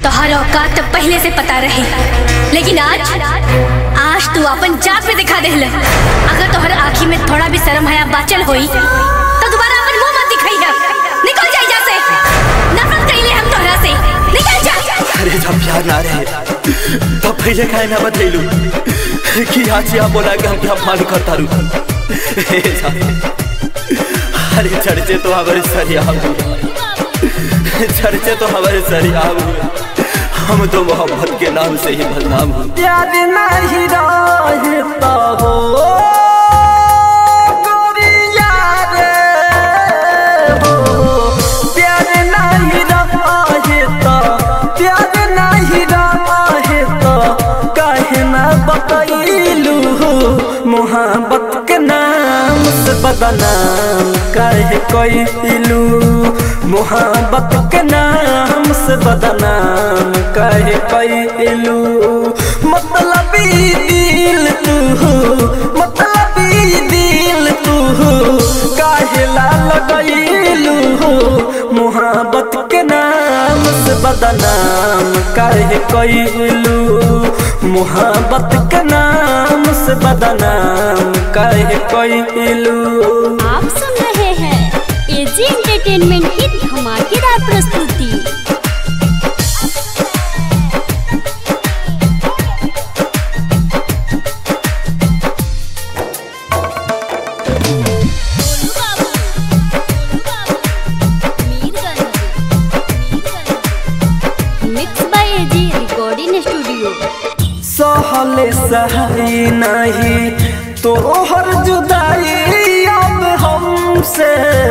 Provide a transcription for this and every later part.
तोहर औकात तो पहले से पता रहे लेकिन आज आज तू अपन जात पे दिखा देहल अगर तोहर आँखी में थोड़ा भी शर्म हया बाचल होई तो दोबारा अपन मुंह मत दिखाई निकल जा यहाँ से नफरत कइले हम तोहरा से निकल जा अरे जब प्यार ना रहे तब पहले काहे ना बतैलू कि आज यहाँ बोला कि हम क्या मान करता रू अरे चर्चे तो हमारे सरिया चर्चे तो हमारे सरिया हम तो मोहब्बत के नाम से ही बदनाम हूँ प्यार नहीं रहता हो गोरिया रे हो प्यार नहीं रहता प्यार नहीं रहता काहे ना बतैलू मोहब्बत के नाम से बदनाम काहे कैलू मोहब्बत के नाम से बदनाम काहे कैलू मतलब दिल तू मतलब दिल तू काहे ला लगैलू मोहब्बत के नाम से बदनाम काहे कैलू मोहब्बत के नाम से बदनाम काहे कैलू आप सुन रहे हैं एजी एंटरटेनमेंट की धमाकेदार प्रस्तुति mix by AG recording studio सहले सही नहीं तोहर जुदाई अब हमसे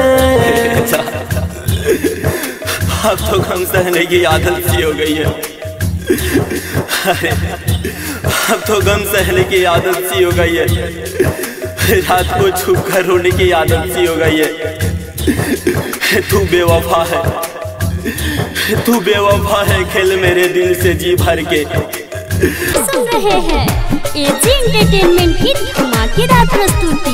अब तो गम सहने की आदत सी हो गई है अरे अब तो गम सहने की आदत सी हो गई है रात को छुप कर रोने की आदत सी हो गई है तू बेवफा है तू बेवफा है खेल मेरे दिल से जी भर के सुन रहे हैं एजी एंटरटेनमेंट की धमाकेदार प्रस्तुति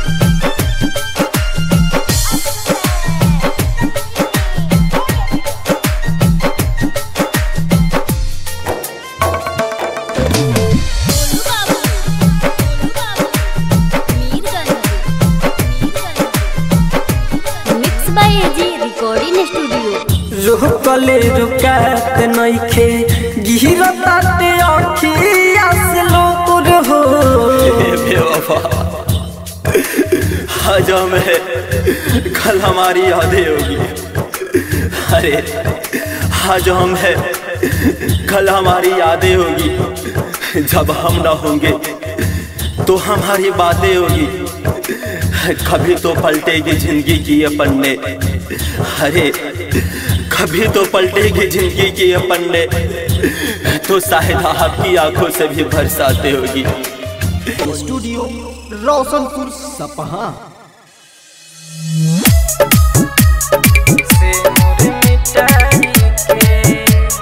mix by AG recording studio रुकले रुकात नइखे गिरताते अखिया से लोर हो हे बेवफा आज हम है कल हमारी यादें होगी अरे आज हम है कल हमारी यादें होगी जब हम ना होंगे तो हमारी बातें होगी कभी तो पलटेगी जिंदगी की ये पन्ने अरे कभी तो पलटेगी जिंदगी की ये पन्ने तो शायद आपकी आंखों से भी बरसाते होगी स्टूडियो रोशनपुर सपहा से मोर मिटाई के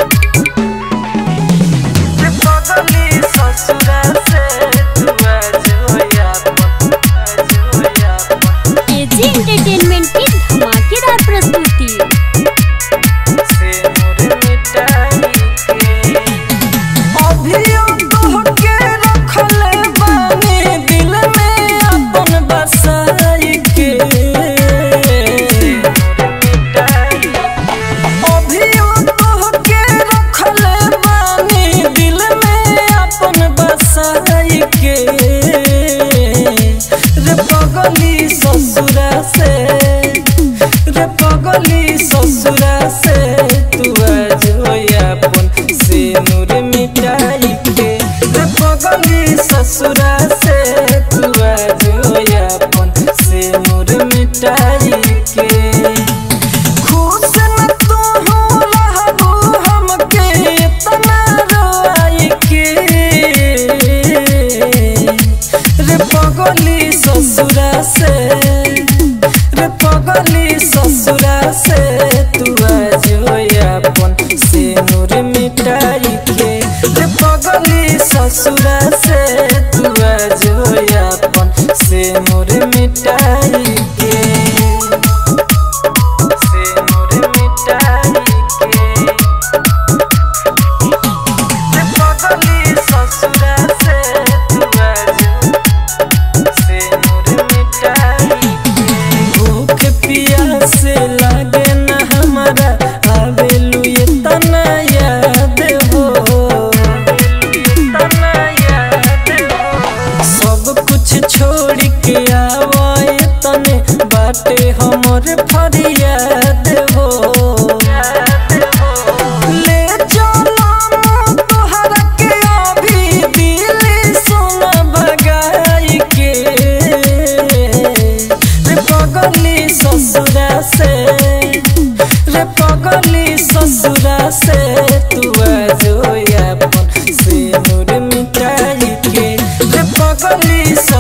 जे पगली ससुरा से तू आज होया पन आज होया पन एजी एंटरटेनमेंट की धमाकेदार प्रस्तुति से मोर मिटाई के अभियो तोहके रखले बानी दिल में अपन बसा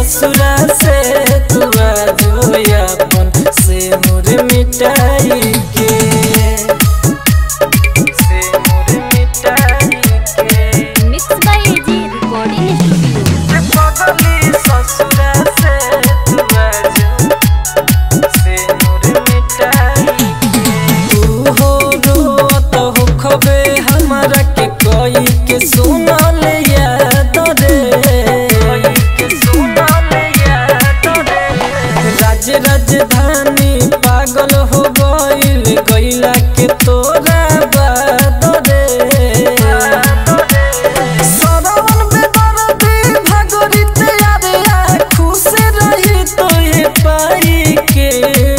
ससुरा से तू आजो अपन से मोर मिटाई के से मोर मिटाई के mix by AG recording studio पगली ससुरा से तू आजो से मोर मिटाई तू हो रोत हो खबे हमरा के कोई के सुनल याद रे कोई के सुनल याद रे राज राजधानी पागल हो गइल गइला के तोरा बात रे सरवन बेदर्दी भागरित यारे खुश रही तो ये पाई के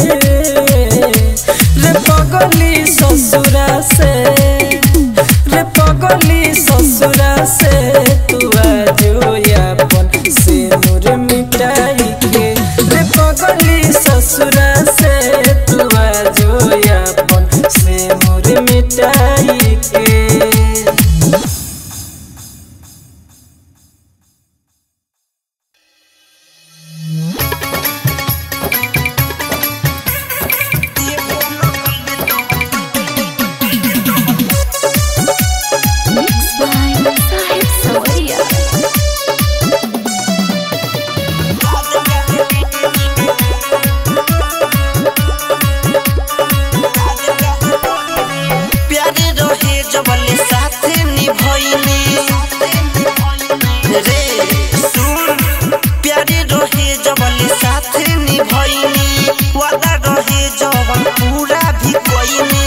रे पगली ससुरा से रे पगली ससुरा से तू आजो अपन से नूर मिटाई के रे पगली ससुरा से तू आजो अपन से नूर मिटाई के मिक्स बाय साहिब सवरिया प्यारे रहे जबले साथे निभइनी रे सुन प्यारे रहे जबले साथे निभइनी वादा रहे जवन पूरा भी कइनी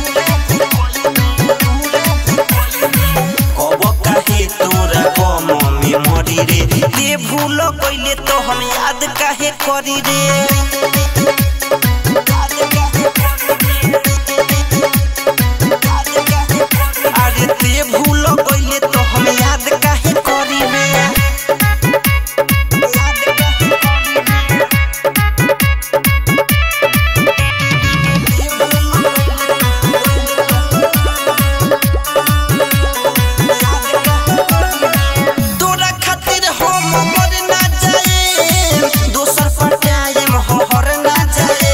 कब काहे तोरा गम में मरी रे ते भूल कइले तो हम याद काहे करी रे याद काहे करी रे अरे ते भूल गइले तो हम याद काहे करी रे याद काहे करी रे तोरा खातिर हम मर ना जाए दोसर पटाए हर ना जाए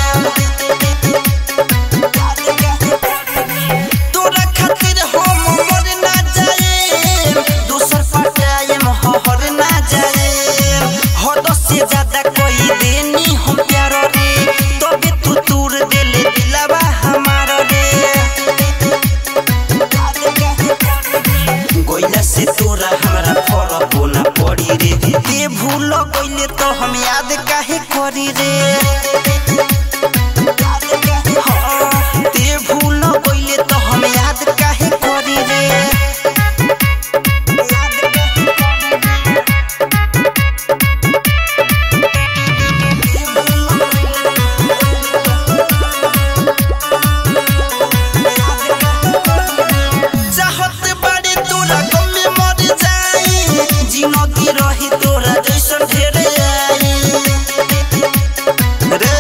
तोरा खातिर हम मर ना जाए दोसर पटाए हर ना जाए हद से ज्यादा कोई देनी हम प्यार रे तबे तू तूर देले दिलावा हमार रे गइला से तोरा हमरा फरक ना पड़ी रे ते भूल गइले तो हम याद काहे करी रे हाँ, ते भूल गइले तो हम याद काहे करी रे याद काहे करी रे? चाहत बाड़ी तोरा गम में मर जाई जिंदगी रही तोरा जैसन ढेर आई रे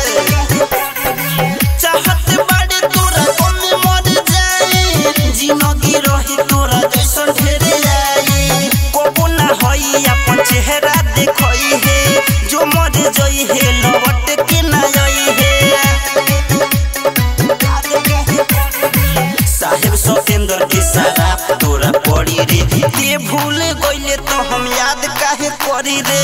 चाहत बाड़ी तोरा गम में मर जाई जिंदगी रही तोरा जैसन ढेर आई कबो ना होई अपन चेहरा देखई है जो मर जई है लौट के ना आई है साहेब सतेंद्र के शराब तोरा पड़ी रे ते भूल गइले तो हम याद काहे करी रे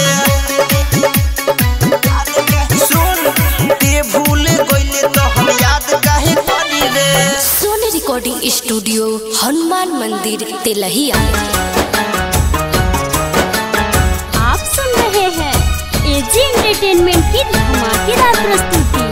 सुन ते भूल गइले तो हम याद काहे करी रे सोनी रिकॉर्डिंग स्टूडियो हनुमान मंदिर तेलहिया आप सुन रहे हैं एजी एंटरटेनमेंट की धमाकेदार प्रस्तुति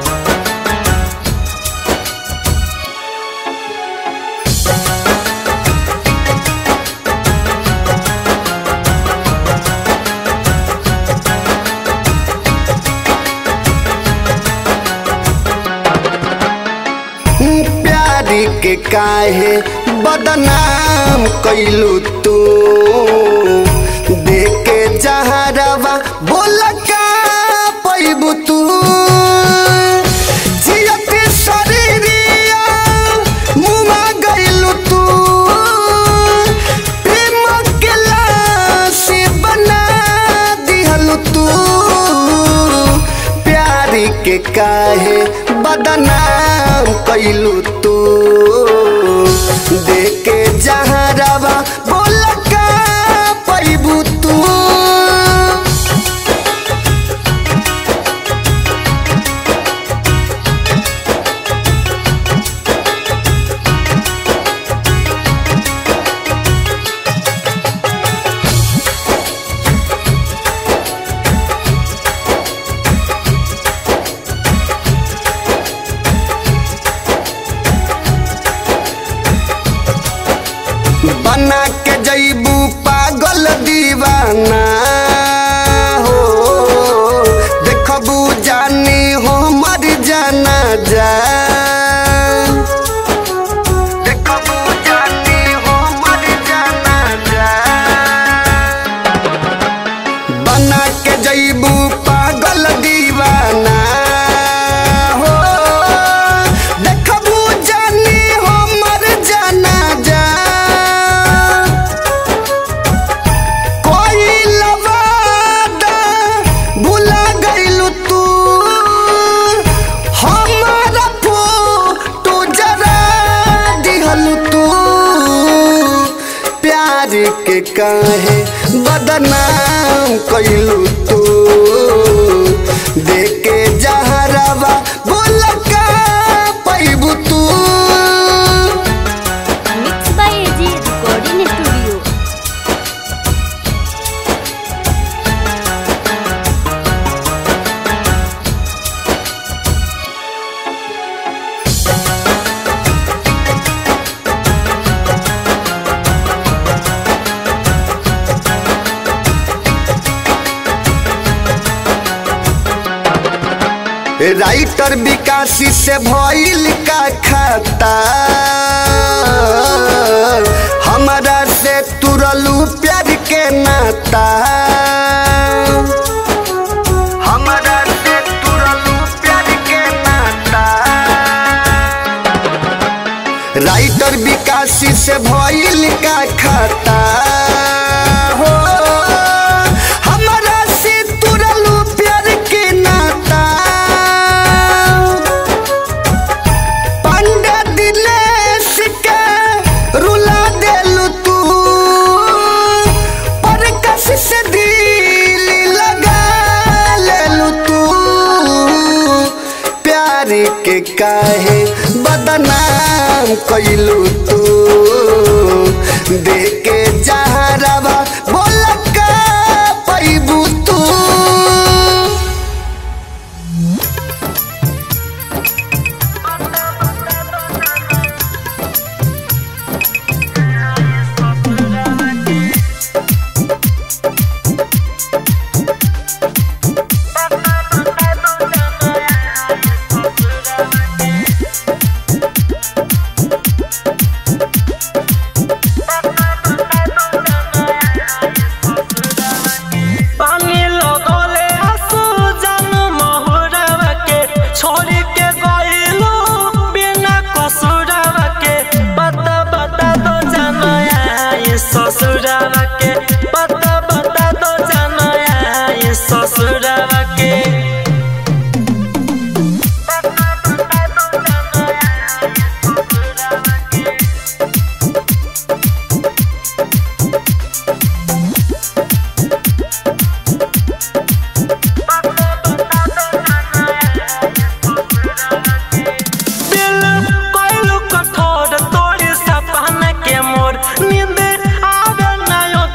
प्यारी के काहे बदनाम कैलू तू देखे जहरवा बोल का पैबू तू जियत शरीरिया मुआ गइलू तू प्रेम के लाश बना दिहलू बदनाम कैलू तू देके जहरवा बोल का पैबू तू बना के जैबू पागल दीवाना हो देखबू जानी हो मर जाना जा देखबू जानी हो मर जाना जा बना के जैबू पागल दीवाना हो देखबू जानी हो मर जाना जा कोई लवादा भुला गइलू तू हमारा फोटो जरा दिहलू तू प्यार के काहे बदनाम कैलू तू देके जहरवा बोल का पैबू तू mix by AG recording studio writer विकासी से भइल का खाता हमारा से तुरलू प्यार के नाता हमारा से तुरलू प्यार के नाता राइटर विकासी से भइल का खाता हो हमारा से तुरलू प्यार के नाता पंडा दिलेश के रुला देलू तू पर कस से दिल लगा लेलू तू प्यार के काहे बदनाम कैलू तू देके जहरवा बोल का पैबू तू पानी लगोले आंसू जान महुरवा के छोड़ी के गइलो बिना कसुरवा के बता बता दो जानया ये ससुरवा के बता बता दो जानया ये ससुरवा के दिल कोइलू कठोर तोड़ी सपना के मोर नींद आवे ना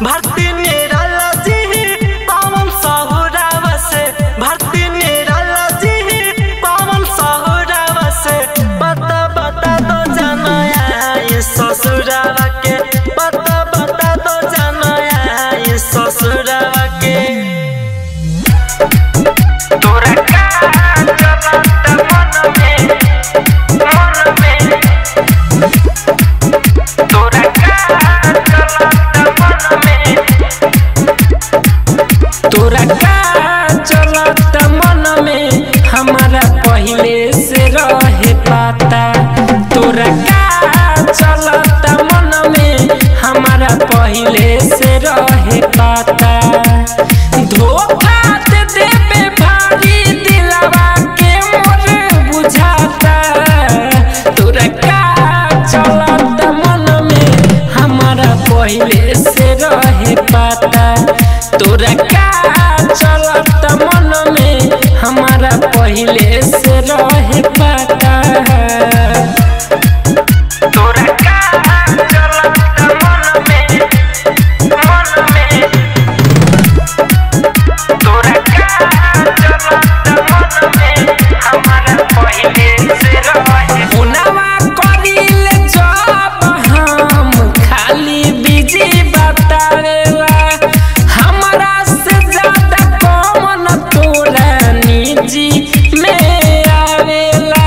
भक्ति निराला जी पावन सहुराव से भक्ति निराला जी पावन सहुराव से बता बता दो जनया ये ससुरावा के बता बता दो जनया ये ससुरावा के तोरा का जलत मन में मन में तोरा का जलत मन में तोरा का चलत मन में हमारा पहले से रहे पाता तोरा का चलत मन में हमारा पहले से रहे पाता धोखा दे देबे भारी दिलवा के मोर बुझाता तोरा का चलत मन में हमारा पहले से रहे पाता तोरा का चलत मन में हमारा पहले से रहे पाता तोरा का चलत मन में मन में तोरा का चलत मन में हमारा पहले से रहे पुनवा करिल जब हम खाली बिजी बतावेला हमरा से ज्यादा कौन तोरा निजी में आवेला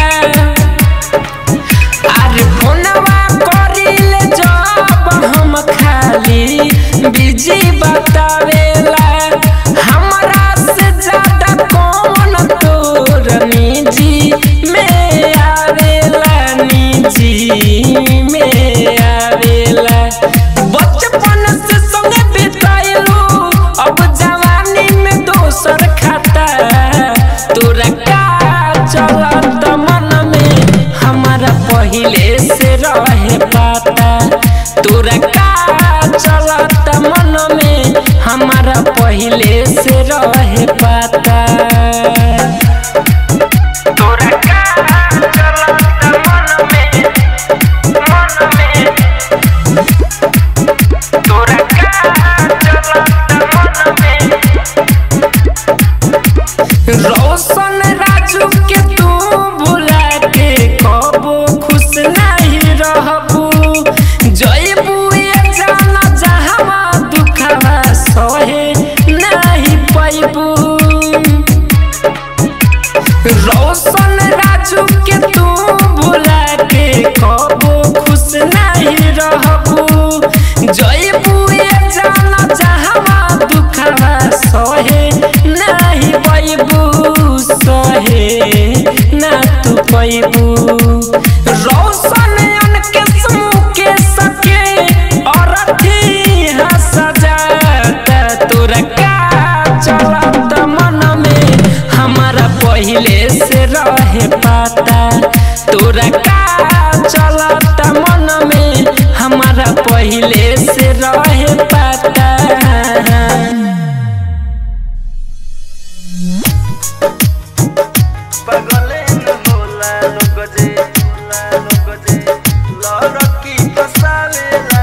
अरे फोनवा करिल जब हम खाली बिजी बतावेला हमरा से ज्यादा कौन तोर निजी में आवेला निजी में आवेला बचपन से संग बिताइलू अब जवानी में दोसर खाता तोरा का चलत मन में हमारा पहले से रहे पाता तोरा का चलत मन में हमारा पहले से रहे पाता तोरा का चलत मन में मन में तोरा का चलत मन में रोशन राजू के तू भुला के कबो खुश नहीं रहबू जयबू ये जाना जहवा दुखवा सहे नहीं पैबू रोशन राजू के तू भुला के कबो खुश नहीं रहबू जयबू ये जाना जहवा दुखवा सहे नहीं पैबू सहे ना तू पैबू रोशन अनके समूह के सके और अथी सजाता तोरा का चलत मन में हमारा पहले से रहे पाता तोरा का चलत मन में हमारा पहले से रहे पाता पगले न होला लोग जे होला लोग जे लड़की फसावेला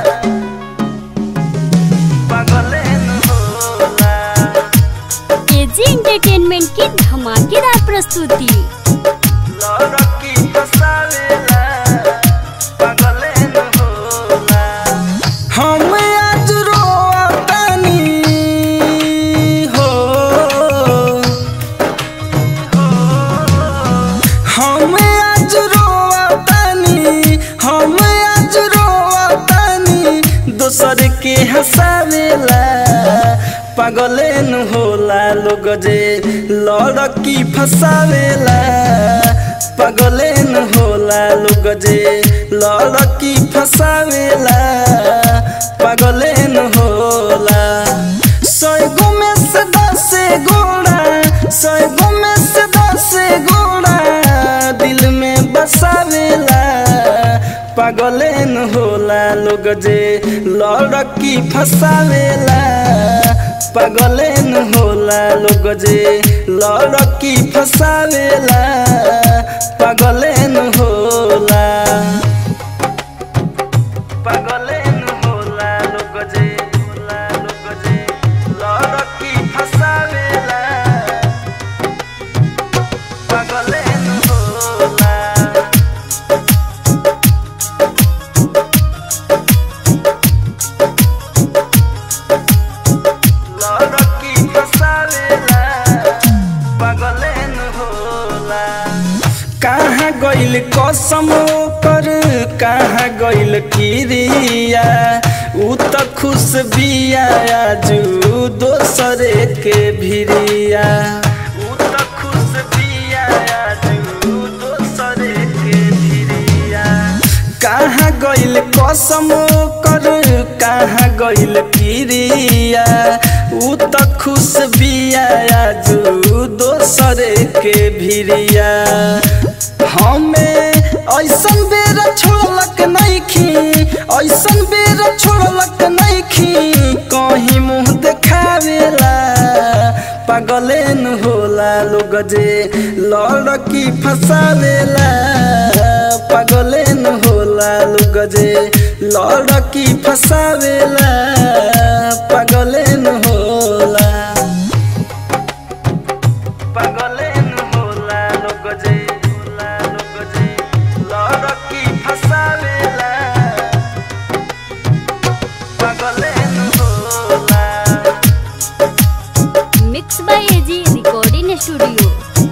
पगले न होला एजी एंटरटेनमेंट की धमाकेदार प्रस्तुति लड़की फसावेला पगले न होला हम आज रोतानी हो हम आज रोतानी हम आज रोतानी दोसर के हंसावेला पागले न होला लोग जे लड़की फसावेला पागले न होला लोग जे लड़की फसावेला पागले न होला सैगो में से दस गोड़ा सैगो में से दस गोड़ा दिल में बसावेला पागले न होला लोग जे लड़की फसावेला पागले न होला लोग जे लड़की फसावेला पागले न होला पगले न होला लोग जे होला गइल कसम कर कहाँ गइल किरिया उ त खुश बिया आजू दोसरे के भिरिया उ त खुश बिया आजू दोसरे के भिरिया कहाँ गइल कसम कर कहाँ गइल किरिया उ त खुश बिया आजू दोसरे के भिरिया हमें ऐसन बेर छोड़लक नइखी ऐसन बेर छोड़लक नइखी कहीं मुंह देखावेला पागले न होला लोग जे लड़की फसावेला पागले न होला लोग जे लड़की फसावेला पागले न होला पागले न होला लोग जे होला लोग जे लड़की फसावेला पागले न होला mix by AG recording studio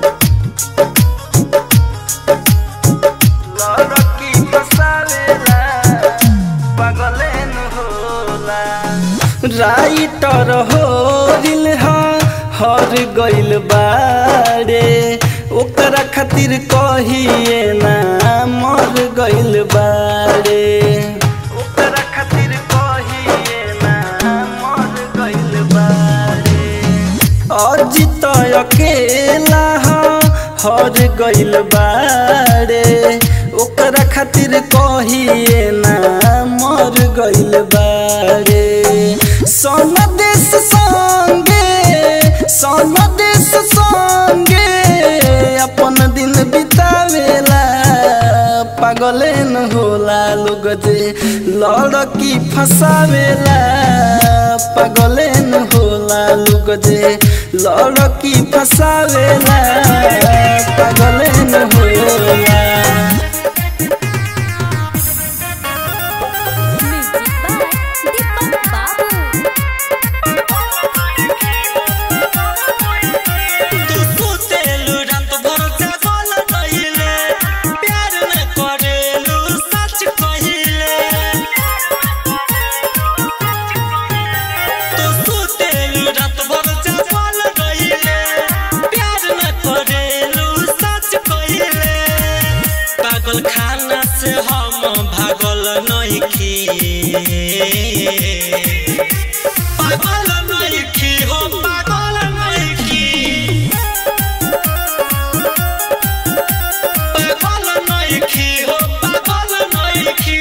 लड़की फसावेला पागले न होला राइटर हो दिल हर गइल बारे ओकरा खातिर कहिए ना मर गइल बारे ओकरा खातिर कहिए ना मर गइल बारे अजित अकेला हर गइल बारे ओकरा खातिर कहिए ना मर गइल बारे सन देश संगे सन देश संगे अपन दिन बितावेला पागले न होला लोग जे लड़की फसावेला पागले न होला लोग जे लड़की फसावेला पागले न होला म्यूजिक बाय दीपक बाबू तू सुतेलु रात भर जागल रहिले प्यार न करेलु सच कहिले तू सुतेलु रात भर जागल रहिले प्यार न करेलु सच कहिले पागल खाना से हम भागल नइखी पागल नइखी हो पागल नइखी पागल नइखी हो पागल नइखी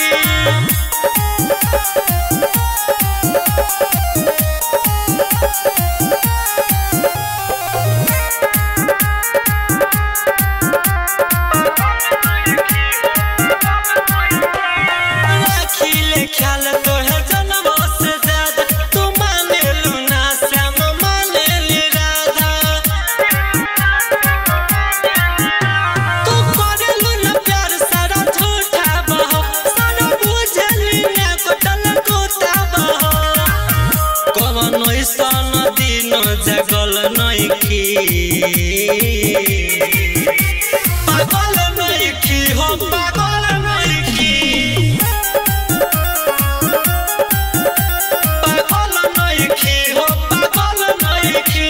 राखिले ख्याल तोहे जनमो से ज्यादा तू मानेलु ना श्याम मानेली राधा तू करेलु ना प्यार सारा झूठा बहो सारा बुझली ना कोटल कोता बहो कवन ऐसन दिन जगल नइखी पागल नइखी हो पागल नइखी पागल नइखी हो पागल नइखी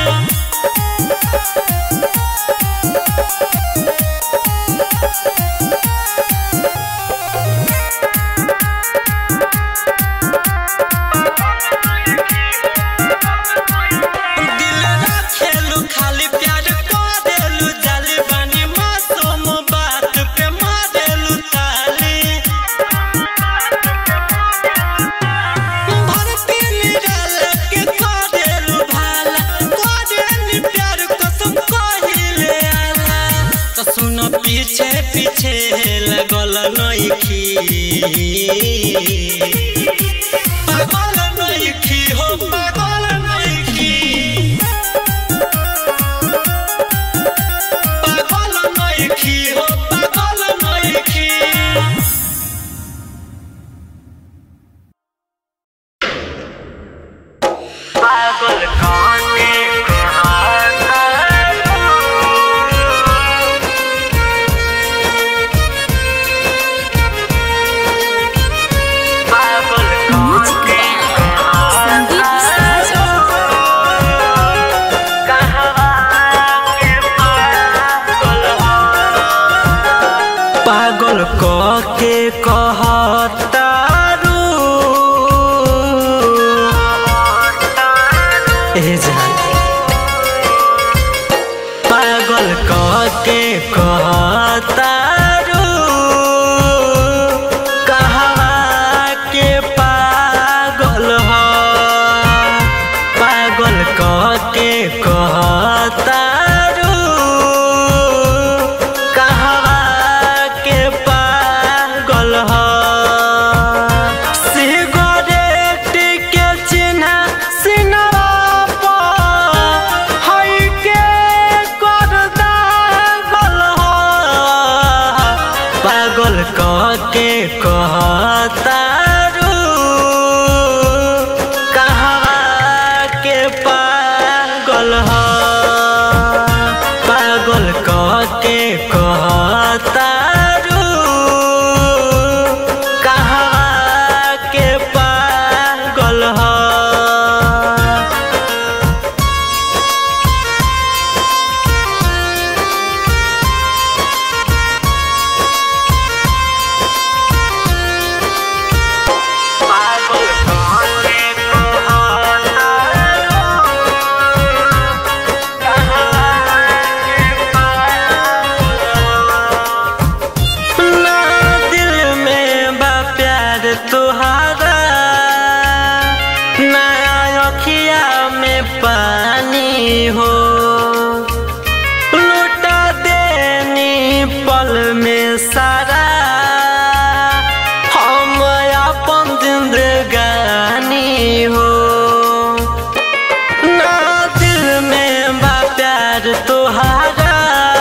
दिल राखेलु खाली प्यार करेलु जाली बानी मासूम बात पे मारेलु ताली भर पीली डाल के करेलु भाला करेलु प्यार कसम कहिले आला तो सुन पीछे पीछे लगल नइखी पागल नइखी हो पागल नइखी पागल नइखी हो पागल नइखी पागल काने कहाता अखिया में पानी हो लुटा देनी पल में सारा हम अपन जिंदगानी हो ना दिल में बा प्यार तुहारा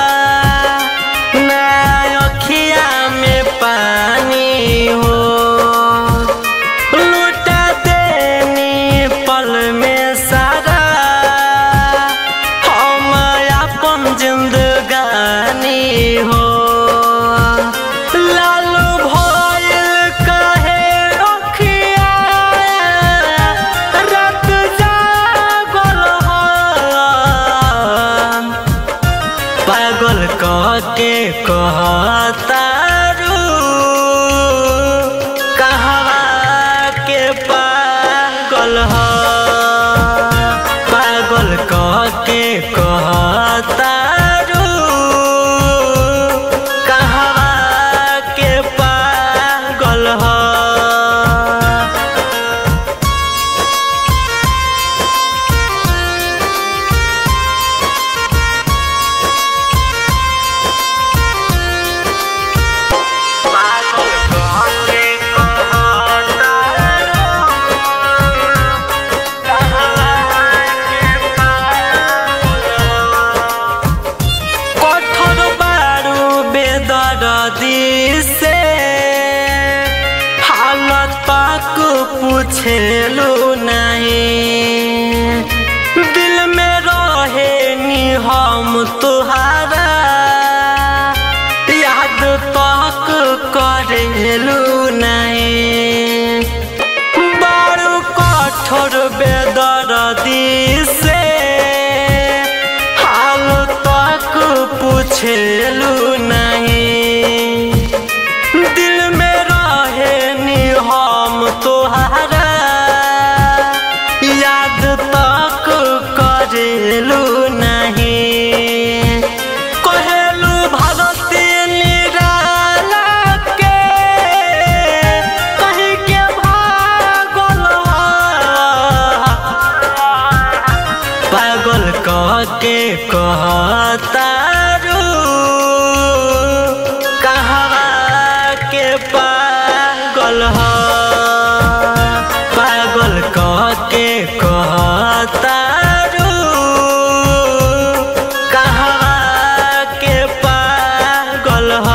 ना अखिया में पानी हो लुटा देनी पल में सारा हम अपन जिंदगानी हो लालू भइल कहे अखिया रात जागल हम पागल कह के कहतारू कहवा के पागल ह पागल कह के कहतारू कहवा के पागल ह কঠোর বারু বেদরদি से हालत पाक पूछेलू नहीं दिल में रहे नी हम तुहारा याद तक करेलू नहीं बड़ू कठोर बेदरदी से हाल तक पूछेलू नहीं दिल में रहे नी हम तोहारा याद तक करेलू नहीं कहेलू भारती निराला के कहीं के भागल पागल कह के कहतारू कहवा के पागल ह पागल कह के कहतारू कहवा के पागल ह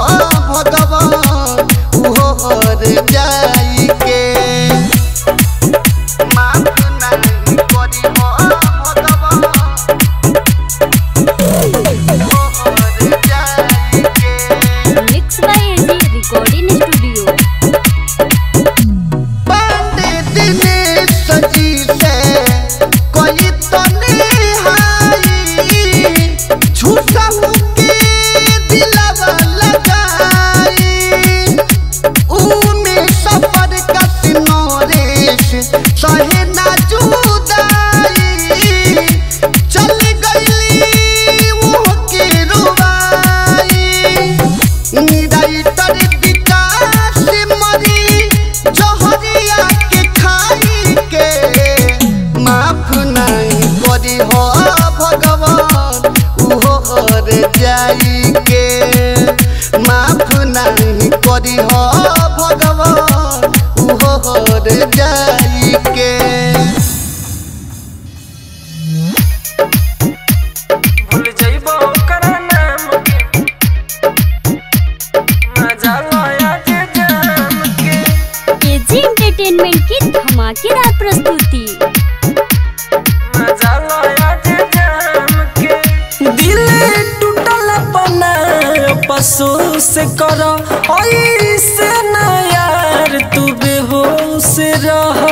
भगवान उहो हर जाई के माफ नहीं करी भगवान उहो हर जाई के mix by AG recording studio बाटे दिनेश जी से कोई तो निहाई झूठा के दिलवा लगाई उमे सफर का सिनोरेश सहे ना जुदाई चल गईली वो के रुवाई निराइतर विकास मरी जहरिया के खाई के माफ नहीं करी हो भगवान उहो हर जाई के माफ नहीं करी हो भगवान उहो हर जाई के भूल जइबो ओकर नाम के मजा लया जे जाम के एजी एंटरटेनमेंट की धमाकेदार प्रस्तुति मजा लया जे जाम के दिल टूटल बना पशु से कर ऐसे ना यार तू बेहोश रह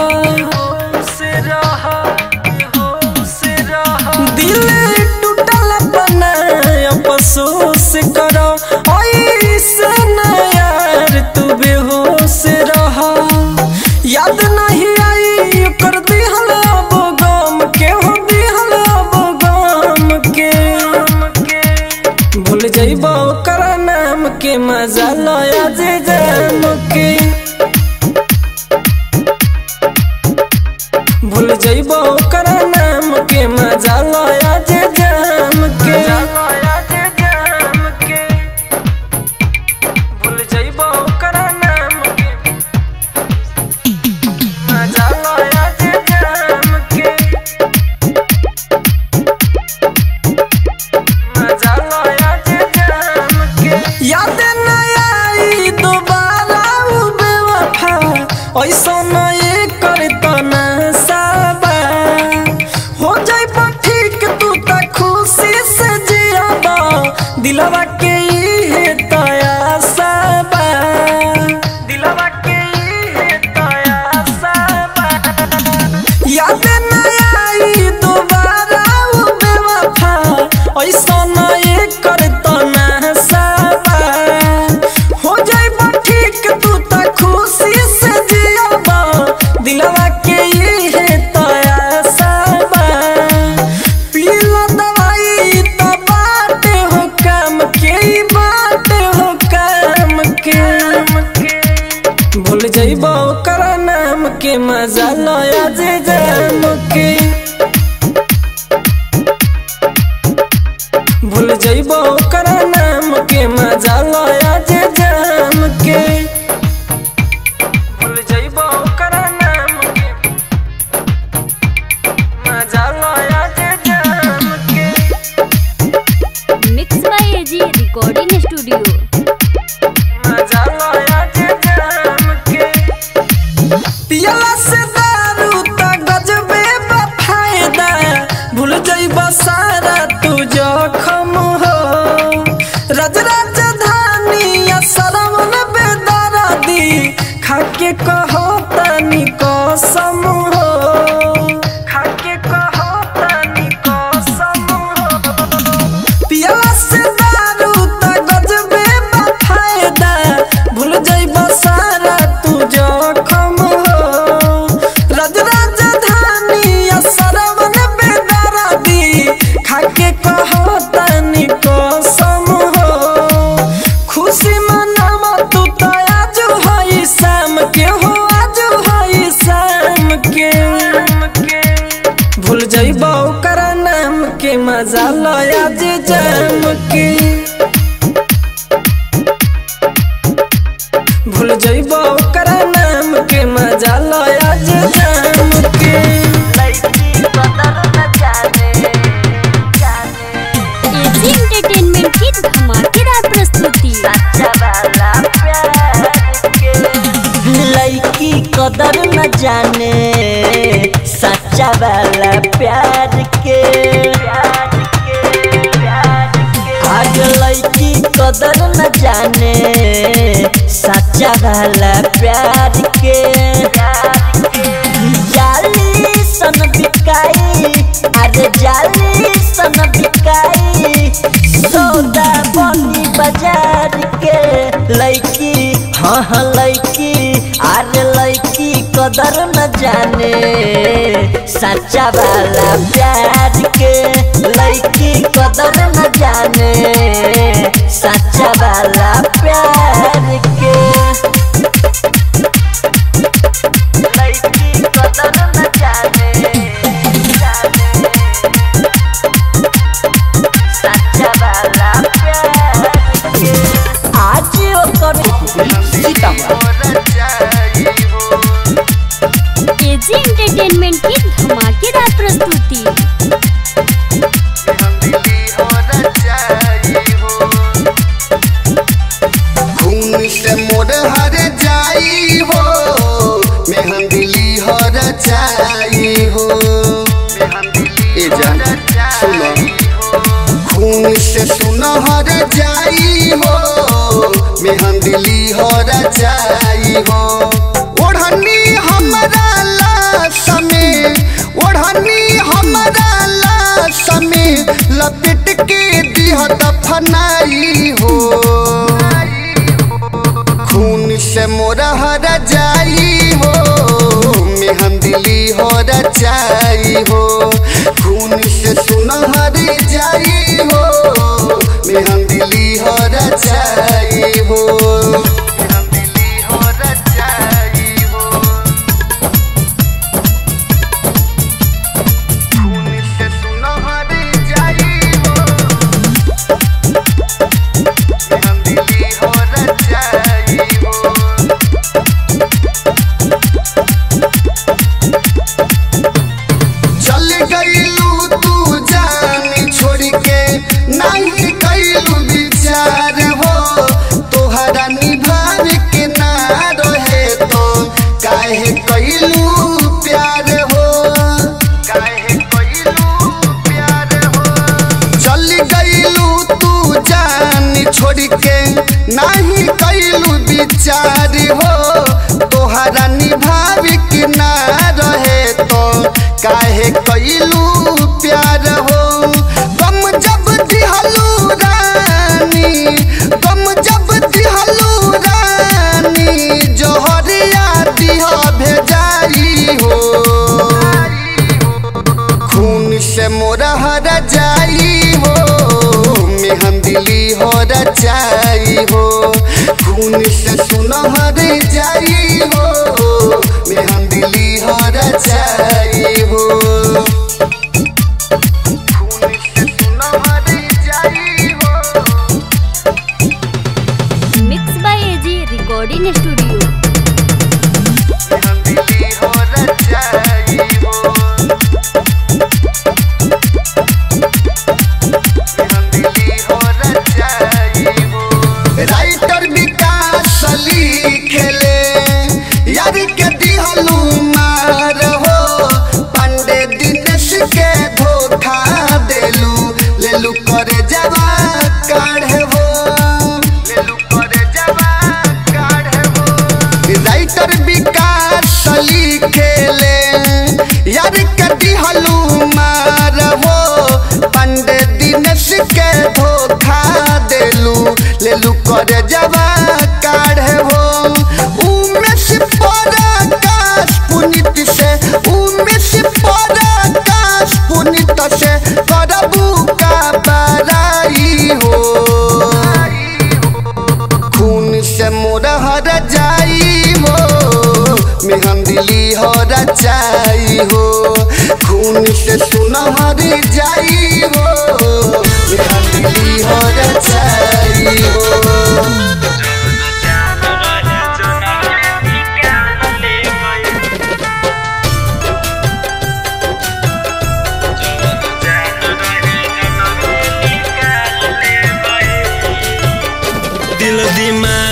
दिल टूटल बना पशु से कर ऐसे ना यार तू बेहोश रह याद नहीं आई कर दिहल अब गम के हो दिहल अब गम के भूल जइबो ओकर नाम के मजा लया जे जाम के भूल जइबो ओकर नाम के मजा लया जे जाम के भूल जइबो ओकर नाम के मजा लया जे जाम के मजा लया जे जाम के याद न आई दोबारा उ बेवफा ऐसा न ये करता ना साबा हो जाई पर ठीक तू त खुशी से जियाबा दिलवा के इहे तया साबा दिलवा के इहे तया साबा याद न आई दोबारा उ बेवफा ऐसा न ये करता ना साबा हो जाइबा ठीक तू त खुशी से जियाबा दिलवा के इहे तया साबा पीला दवाई त बाटे हो काम के ई बाटे हो काम के भूल जइबो ओकर नाम के मजा लया जे जाम के भूल जइबो ओकर नाम के मजा लया जे जाम के भूल जइबो ओकर नाम के मजा लया जे जाम के mix by AG recording studio मजा लया जे जाम के पियला से दारू त गजबे बा फायदा भूल जइबा सारा तू जखम हो रज राजधानी या सरवन बेदरादी खाके कहो तनी कसम हो खाके कहो तनी कसम हो पियला से दारू त गजबे बा फायदा भूल जइबा सारा तू जखम हो रज राजधानी या सरवन बेदरादी खाके कहो तनी कसम हो खुशी मनावा तू त आज हई शाम के हो आज हई शाम के भूल जइबा ओकर नाम के मजा लया जे जाम के भूल जइबा ओकर नाम के मजा लया जे जाम के एजी एंटरटेनमेंट की धमाकेदार प्रस्तुति वाला प्यार के लड़की कदर न जाने सच्चा वाला प्यार के आज लड़की कदर न जाने सच्चा वाला प्यार के जाली सन बिकाई अरे जाली सन बिकाई सौदा बनी बाजार के लड़की हाँ हाँ लड़की अरे लड़की कदर न जाने सच्चा वाला प्यार के लड़की कदर न जाने सच्चा वाला प्यार के लड़की कदर न जाने जाने सच्चा वाला प्यार के आज ओकर एजी एंटरटेनमेंट की धमाकेदार प्रस्तुति खून से मोर हर जाई हो मेहंदिली हर जाई हो ए जान सुनो खून से सुनहर जाई हो मेहंदिली हर जाई हो ओढ़नी हमरा लाश में ओढ़नी हमरा लाश में लपेट के दिह दफनाई हो खून से मोरा हर जाई हो मेहंदिली हो रचाई हो खून से सुनहर जाई हो मेहंदिली हो रचाई हो मेहंदिली हो रचाई हो खून से सुनहर जाई हो मेहंदिली हो रचाई हो चल गईलू तू जान छोड़ के नहीं कैलू विचार हो तोहरा निभाव के ना रहे तो काहे कैलू प्यार हो काहे कैलू प्यार हो चल गईलू तू जान छोड़ के नहीं कैलू विचार हो तोहरा निभाव के ना रहे तो काहे कैलू प्यार हो गम जब दिहलू रानी गम जब दिहलू रानी जोहरिया दिह भेजाई हो खून से मोरा हर जाई हो मेहंदिली हो रचाई हो खून से सुनहर जाई हो मेहंदिली हो रचाई हो खून से सुनहर जाई हो mix by AG recording studio मेहंदिली हो रचाई हो मेहंदिली हो रचाई हो राइटर विकास लिखेले यार के दिहलू मार हो पांडे दिनेश के धोखा देलू लेलू करे जवा काढ़े हो लेलू करे जवा काढ़े हो राइटर विकास लिखेले यार के दिहलू मार हो पांडे दिनेश के धोखा देलू लेलू करे जवा काढ़े हो उमेश पराकाश पुनित से उमेश पराकाश पुनित से करबू का बराई हो खून से मोरा हर जाई हो मेहंदिली हो रचाई हो खून से सुनहर जाई हो मेहंदिली हो रचाई हो दिल दिमाग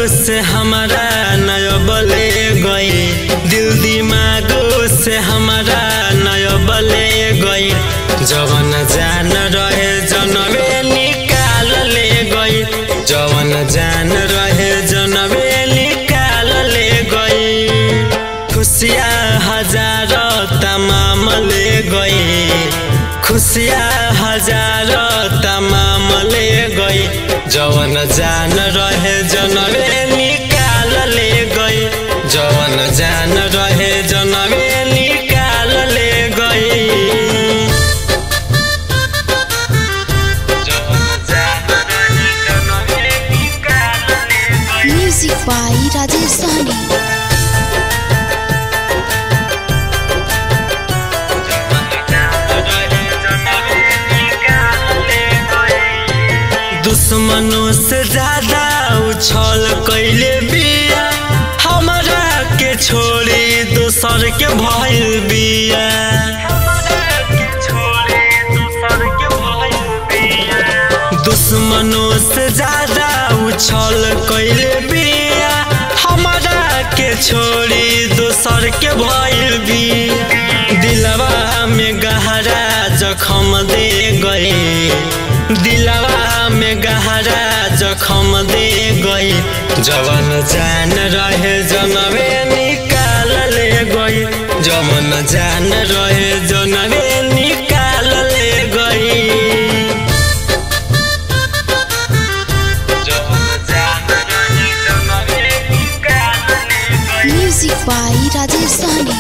से हमारा नयबले गई दिल दिमागो से हमारा नयबले गई जवन जान रहे जनवे निकाल ले गई जवन जान रहे जनवे निकाल ले गई खुशियाँ हजार तमाम ले गई खुशियाँ हजार तमाम ले गई जवन जान रहे जनवे निकाल ले गई जवन जान रहे जनवे निकाल ले गई जवन जान रहे जनवे निकाल ले गई म्यूजिक बाई राजेश सहनी दुश्मनों से ज्यादा उछल कैले बिया हमरा के छोड़ी दोसर के भइल बिया दुश्मनों से ज्यादा उछल कैले बिया हमरा के छोड़ी दोसर के भइल बिया दिलवा में गहरा जखम दे गई दिलवा में गहरा जखम दे गई जवन जान रहे जनवे निकाल ले गई जवन जान रहे जनवे निकाल ले गई जवन जान रहे जनवे निकाल ले गई म्यूजिक बाई राजेश सहनी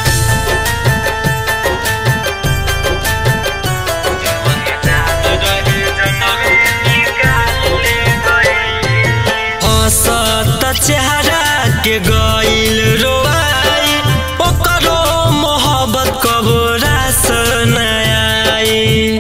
हसत चेहरा के गइल रोआई ओकरो मोहब्बत कबो रास नयाई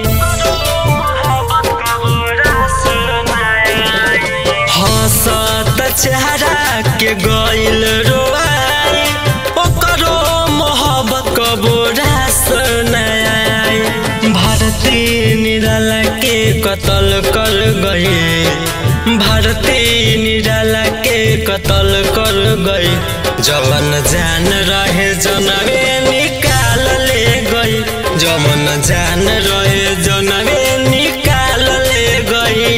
हसत चेहरा के गइल रोआई ओकरो मोहब्बत कबो रास नयाई भारती निराला के कत्ल कर गई भारती निराला के कत्ल कर गई जवन जान रहे जनवे निकाल ले गई जवन जान रहे जनवे निकाल ले गई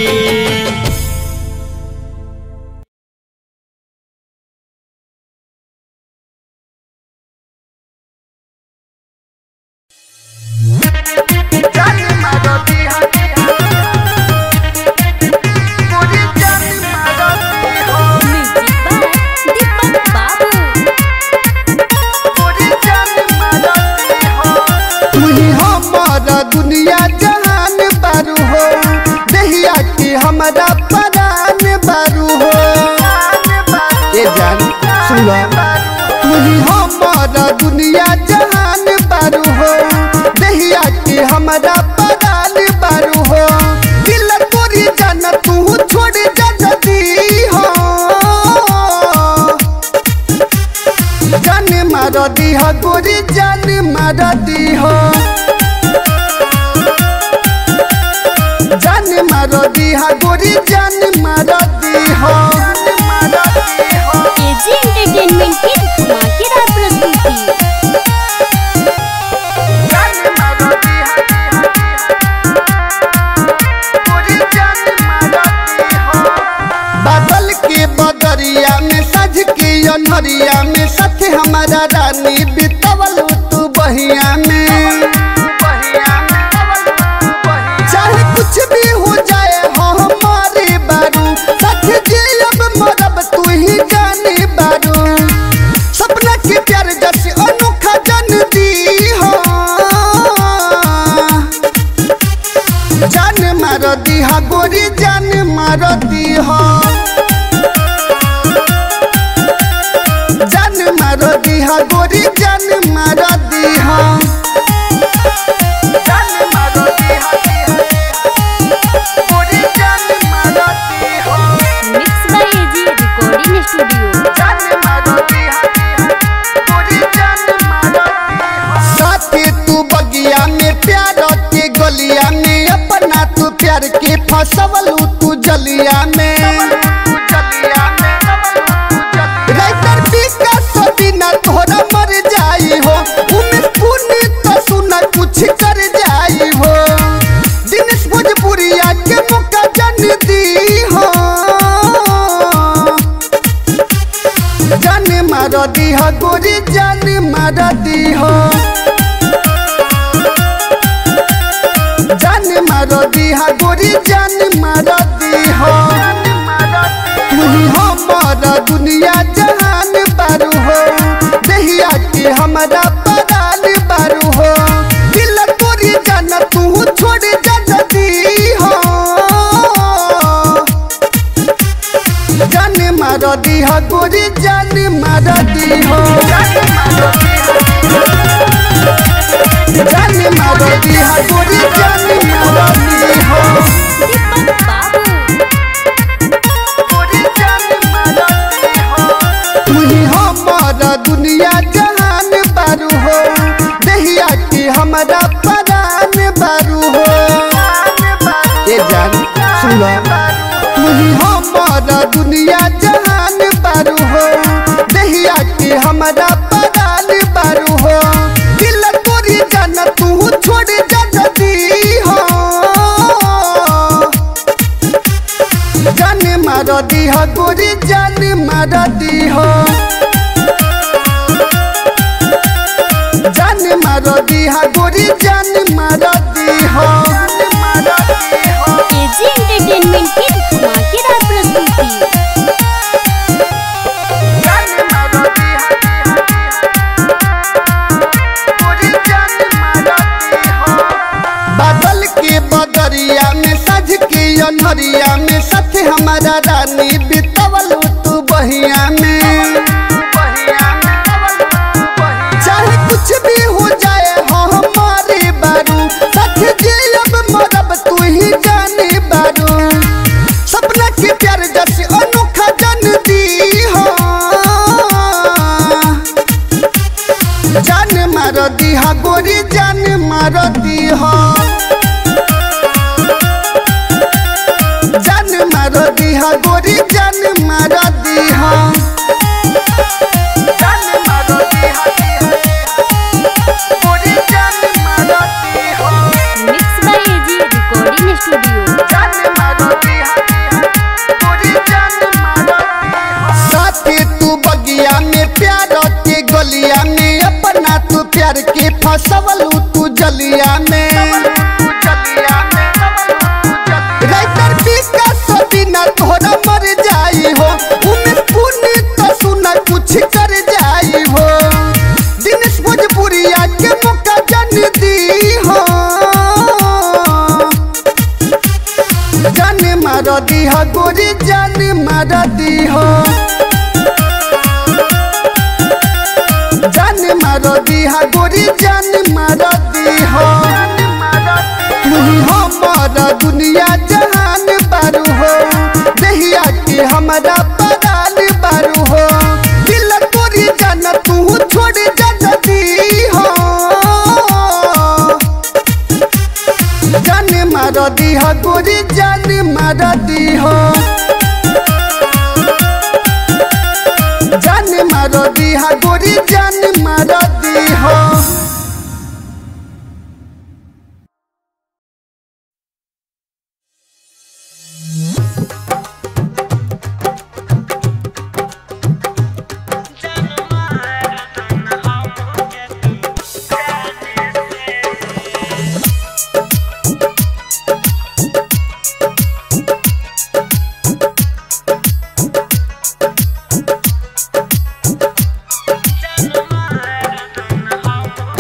दीपक बाबू तुही हमारा दुनिया जहान बारू हो दहिया की हमारा परान बारू हो ए जान सुनो तुही हमारा दुनिया जहान बारू हो दहिया की हमारा परान बारू हो दिल तोरी जान तू छोड़ जदी हो जान मार दीह गोरी जान मार दीह जान मार दीह गोरी जान मार दीह एजी एंटरटेनमेंट की धमाकेदार प्रस्तुति बादल के बदरिया में सज के अनहरिया में सच हमारा रानी बितवल तू बहिया में चाहे कुछ भी हो जाए हो हमारे बारू सच जियब मरब तू ही जाने बारू सपना के प्यार जैसे अनोखा जन दी हो जान मार दीहा गोरी जान मार दीहा जान मार दीहा गोरी जान मार दीहा मार दीह गोरी जान मार दीह जान मार दीह गोरी जान मार दीह तुही हमारा दुनिया जहान बारू हो दहिया के हमारा परान बारू हो दिल तोरी जान तू छोड़ जा दी हो जान मार दीह गोरी जान मार दीह जान मार दीह गोरी जान मार दीह तुही हमारा दुनिया जहान बारू हो दहिया के हमारा परान बारू हो ये जान सुनो तुही हमारा दुनिया जहान बारू हो दहिया के हमारा परान बारू हो दिल तोरी जान तू छोड़ जा दी हो जान मार दीह गोरी जान मार दीह जान मार दीह गोरी जान मार दीह एजी एंटरटेनमेंट की धमाकेदार प्रस्तुति बादल के बदरिया में सज के अनहरिया में साथ हमारा रानी बितवल तू बहिया में चाहे कुछ भी हो जाए हो हमारे बारू साथ जियब मरब तू ही जाने बारू सपना के प्यार जैसे अनोखा जन दी हो जान मार दीहा गोरी जान मार दीहा जान मार दीहा गोरी जान मार दीहा जान मार दीहा गोरी जान मार दीहा mix by AG recording studio जान मार दीहा गोरी जान मार दीहा साथी तू बगिया में प्यार के गलिया में अपना तू प्यार के फसवल तू जलिया में राइटर विकास बिना तोहरा मर जाई हो उमेश पुण्य तो सुना कुछ कर जाई हो दिनेश भोजपुरिया के मौका जन दी हो जान मार दीह गोरी जान मार दीह जान मार दीह गोरी जान मार दीह तुही हमारा दुनिया जहान बारू हो दहिया के हमारा परान बारू हो दिल तोरी जान तू छोड़ जा दी हो जान मार दीह गोरी जान मार दीह जान मार दीह गोरी जान मार दीह जान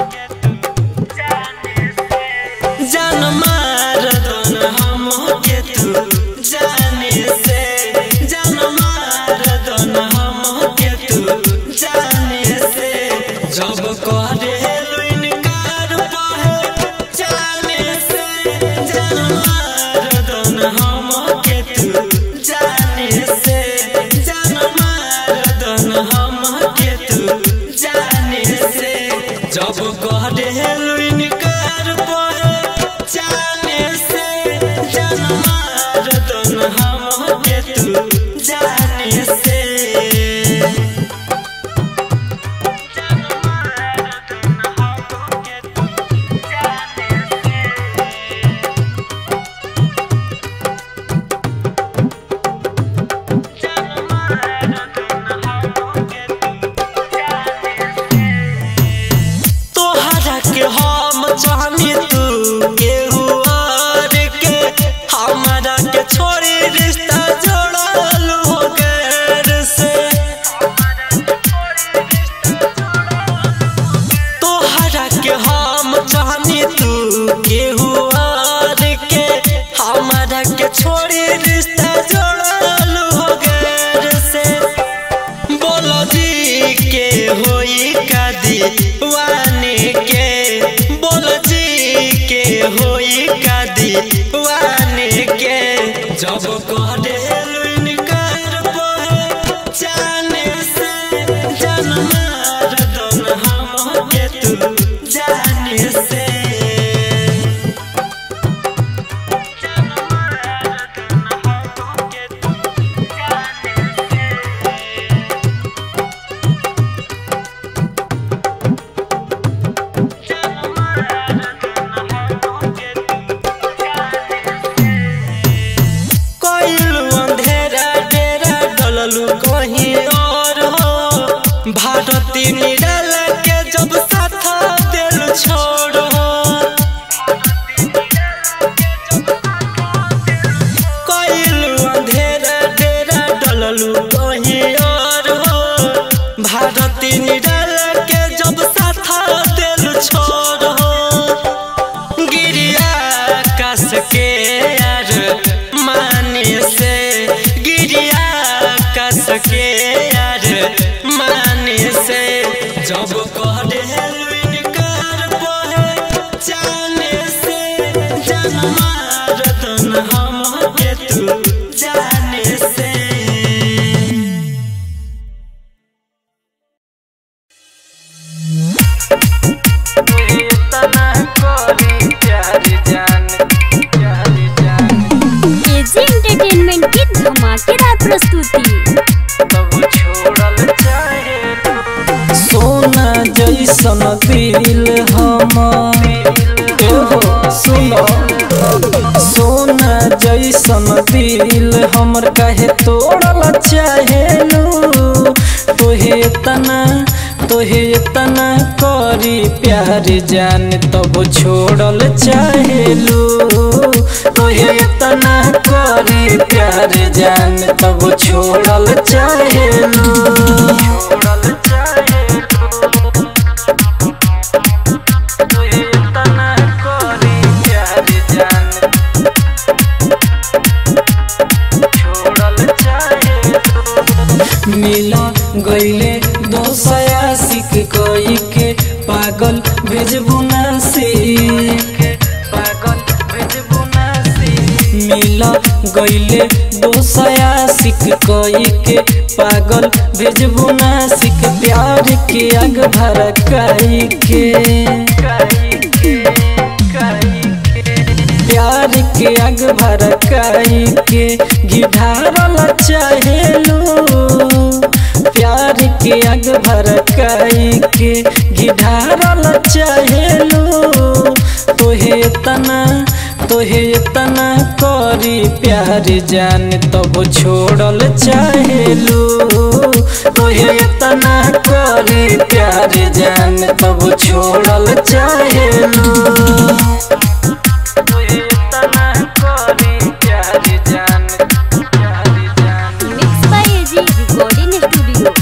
डललू कहीं और हो भारती निराला के जब साथ दिल छोड़ो कइलू अंधेरा डेरा डललू कहीं और हो भारती निराला के जब साथ दिल छोड़ो गिरिया कस के यार माने से गिरिया कस के यार माने से जब कह इनकार बहे जाने से जन्मा रतन हम के तू जाने से एजी एंटरटेनमेंट की धमाकेदार प्रस्तुति सोना जैसन दिल हम एहो सुनो सोना जैसन दिल हमर काहे तोड़ल चाहेलू तोहे तना तोहे तना करी प्यार जान तब छोड़ल चाहेलू तोहे तना करी प्यार जान तब छोड़ल चाहेलू मिला गईले दोसया सिक कई के पागल भेजबू नासी पागल भेजबू नासी मिला गईले दोसया सिक कई के पागल भेजबू नासिक प्यार के आग भड़काई के प्यार के आग भड़काई के गिधारल चाहेलू प्यार के आग भड़काई के गिधारल चाहेलू तोहे तना तोहे तना करी प्यार जान तब छोड़ल चाहेलू तोहे तना करी प्यार जान तब छोड़ल चाहेलू mix by AG recording studio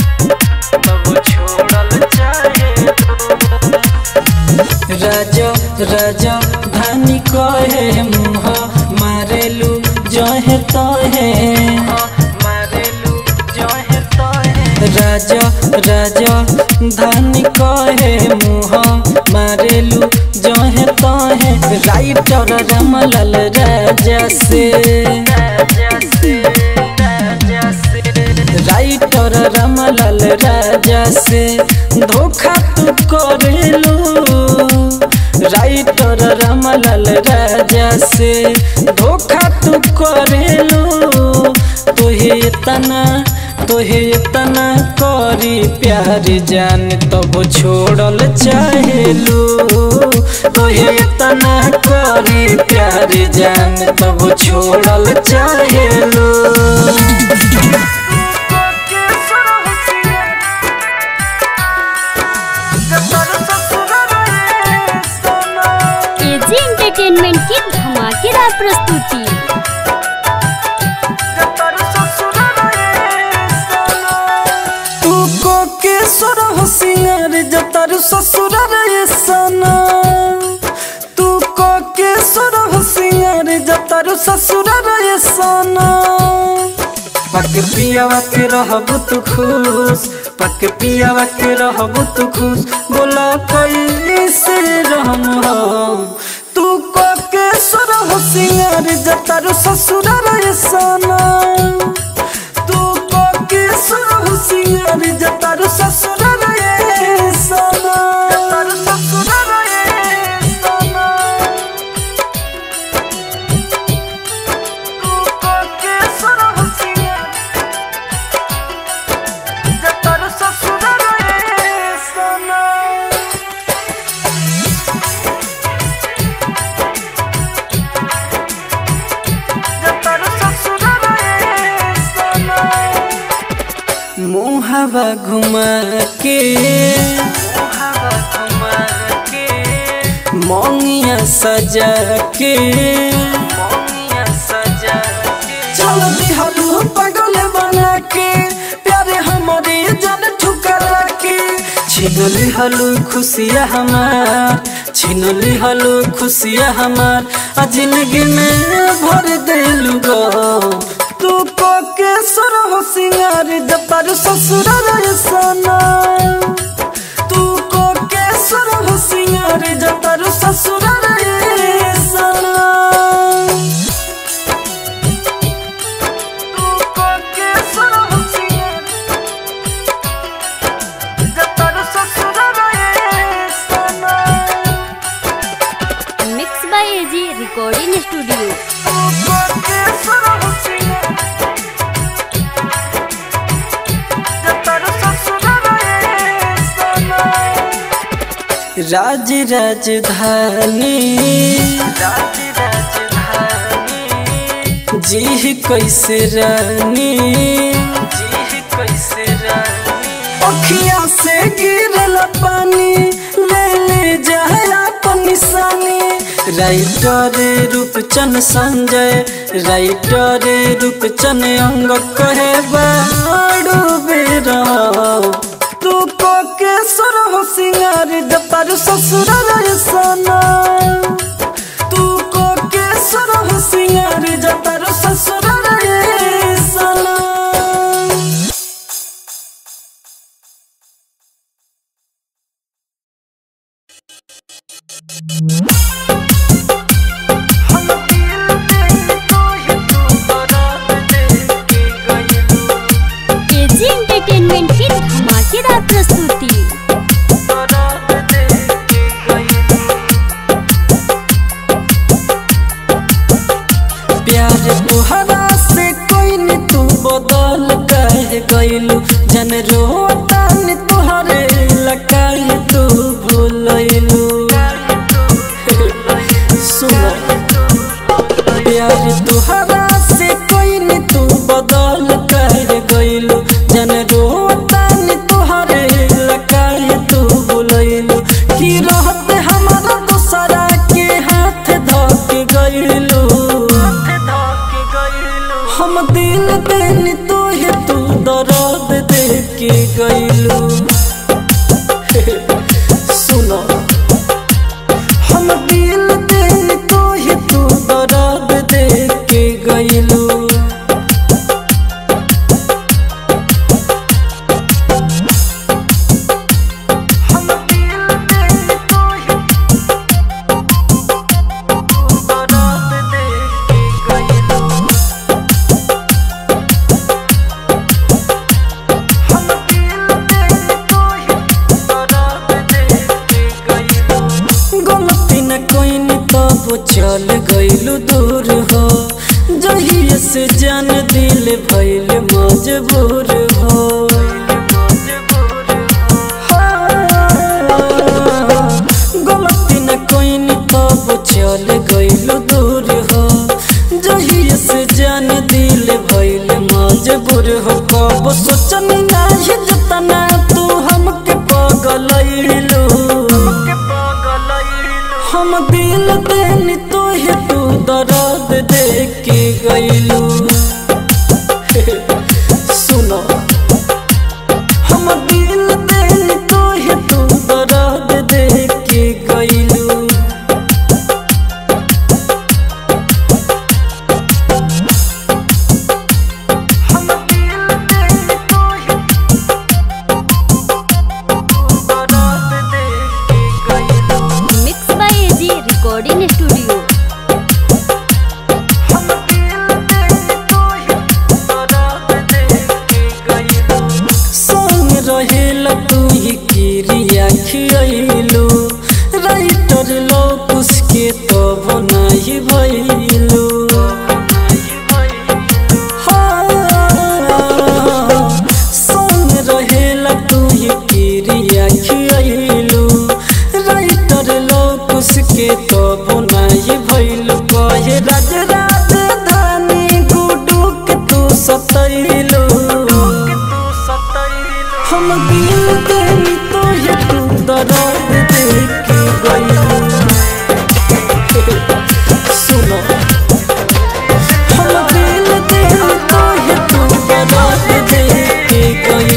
राजा राजा धानी कहे मुह मारेलू जहे तहे राजा राजा धानी कहे मुह मारेलू जहे तहे राइटर रामलाल राजा से राइटर रामलाल राजा से धोखा तू करेलू राइटर रामलाल राजा से धोखा तू करेलू तोहे तना तोहे तना करी प्यार जान तब छोड़ल चाहेलू तोहे तना करी प्यार जान तब छोड़ल चाहेलू एजी एंटरटेनमेंट की धमाकेदार प्रस्तुति तू को के सुर होशियार जतर ससुर रे सना तू को के सुर होशियार जतर ससुर रे सना पक पियावा के रहब तू खुश पक पियावा के रहब तू खुश बोला कोई से रहम हो तू को के सुर होशियार जतर ससुर रे सना तू को के सुरहु सिंगार जतारू ससुर रे सना जतारू ससुर रे सना तू को के सुरहु सिंगार जतारू ससुर रे सना जतारू ससुर रे मुहावा घुमा के मुहावा घुमा के मोंगिया सजा के मोंगिया सजा के चल दिहलू पागल बना के प्यारे हमारे जन ठुकरा के छीन लिहलू खुशिया हमार छीन लिहलू खुशिया हमार आ जिंदगी में भर देलू गो तू को के सर हो सिंगार जपर ससुर रे सना तू को के सर हो सिंगार जपर ससुर रे सना तू को के सर हो सिंगार जपर ससुर रे सना mix by AG recording studio तू को के सर हो सिंगार जपर ससुर रे सना राज राजधानी राज राजधानी जी कैसे रानी जी कैसे रानी अखियां से गिरल पानी ले ले जाए अपन निशानी राइटर रूपचन संजय राइटर रूपचन अंग कहे बाड़ू बेरा तू को के सर हो सिंगार जपर ससुर रे सना तू को के सर हो सिंगार जपर ससुर रे सना एजी एंटरटेनमेंट की धमाकेदार प्रस्तुति प्यार तुहरा से कोई न तू बदल कह गइलू जन रोता न तुहरे लकाई तू भूलैलू सुनो प्यार तुहरा से कोई न तू बदल कह गइलू जन रोता न तुहरे लकाई तू भूलैलू की रहते हमारा दूसरा के हाथ धक गइलू हम दिल देनी तो ही तू दर्द दे के गइलू सुनो हम दिल देनी तो ही तू दर्द दे के गइलू हम दिल देनी तो ही तू दर्द दे के गइलू गलती न कोई न तब चल गइलू दूर हो जहिए से जान दिल भइल मजबूर हो गलती न कोई न तब चल गइलू दूर हो जहिए से जान दिल भइल मजबूर हो कब सोचन नाही जतना तू हमके पगलैलू हम दिल देनी तो ही तू दर्द दे के गइलू सुनो हम दिल देनी तो ही तू दर्द दे के गइलू हम दिल देनी तो ही तू दर्द दे के गइलू mix by AG recording studio संग रहेल तू ही किरिया खियलू राइटर लोकुस के तो बनाई भइलू संग रहेल तू ही किरिया खियलू राइटर लोकुस के तो बनाई भइलू कहे राज राजधानी गुडू के तू सतैलू हम दिल देनी तो ये तू दर्द दे के गई सुनो हम दिल देनी तो ये तू दर्द दे के गई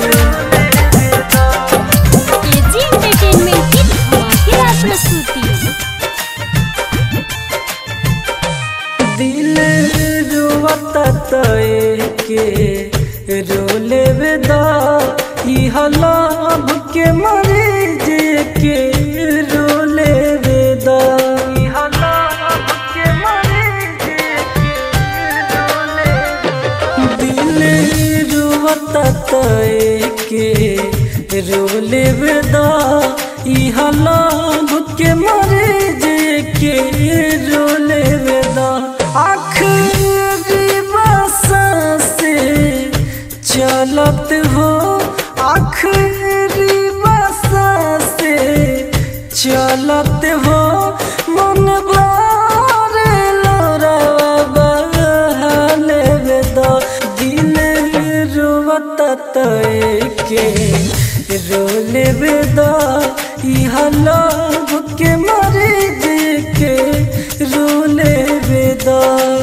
एजी एंटरटेनमेंट की धमाकेदार प्रस्तुति दिल रुवता तय के रोले बेदा इह लाभ के मरे जे के रोले बेदा इह लाभ के मरे जे के रोले दिल रुवता तय के रोले बेदा इह लाभ के मरे जे के रोले बेदा आखिरी बसा से चलत हो आखिरी बसा से चलत हो मन बारे लोरावा बहाले बेदा दिल रुवत तय के रोले बेदा इह लाभ के मरे जे के रोले बेदा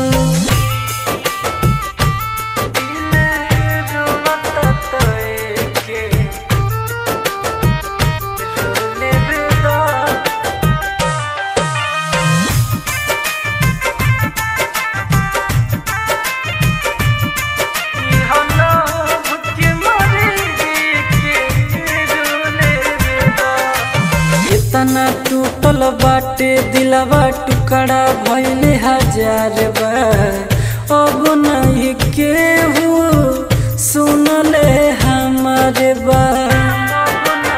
इतना टूटल बाटे दिलवा टुकड़ा भइले हजार बार अब नहीं केहू सुनले हमारे बात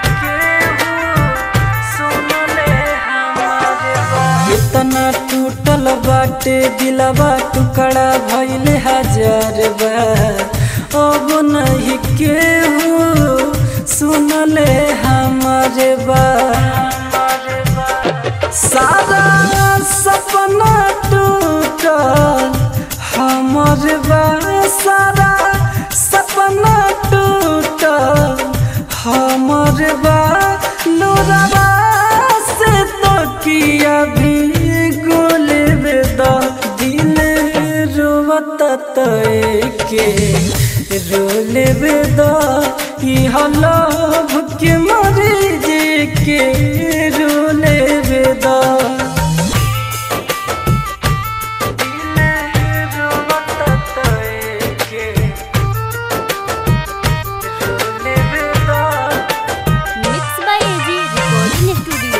इतना टूटल बाटे दिलवा टुकड़ा भइले हजार बार अब नहीं केहू सुनले हमारे बात सारा सपना टूटल हमर बा सारा सपना टूटल हमर बा लोराबा से तो किया भी गोल बेदा दिल रोवत तय के रोले बेदा इह लाभ के मरे जे के रोले बेदा mix by AG recording studio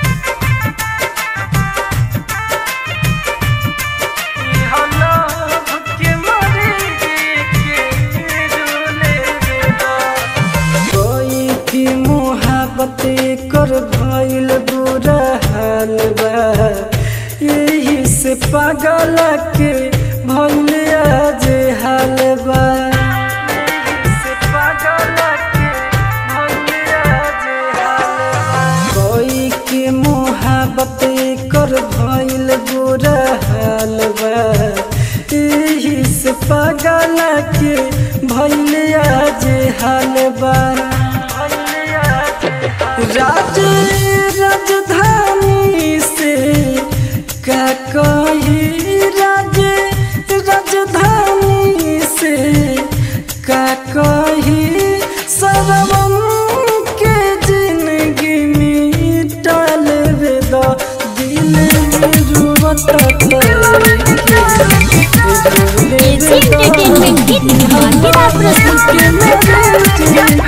कोई की मोहब्बत कर भइल बुरा हाल बा यही से पागल के भइल आज हाल बा कोई के मोहब्बत कर भइल बुरा हाल बा यही से पागल के भइल आज हाल बा राज राजधानी से का कही राज राजधानी से का कही सरवम के जिंदगी मिटाल बेदा दिल रुवत एजी एंटरटेनमेंट की धमाकेदार प्रस्तुति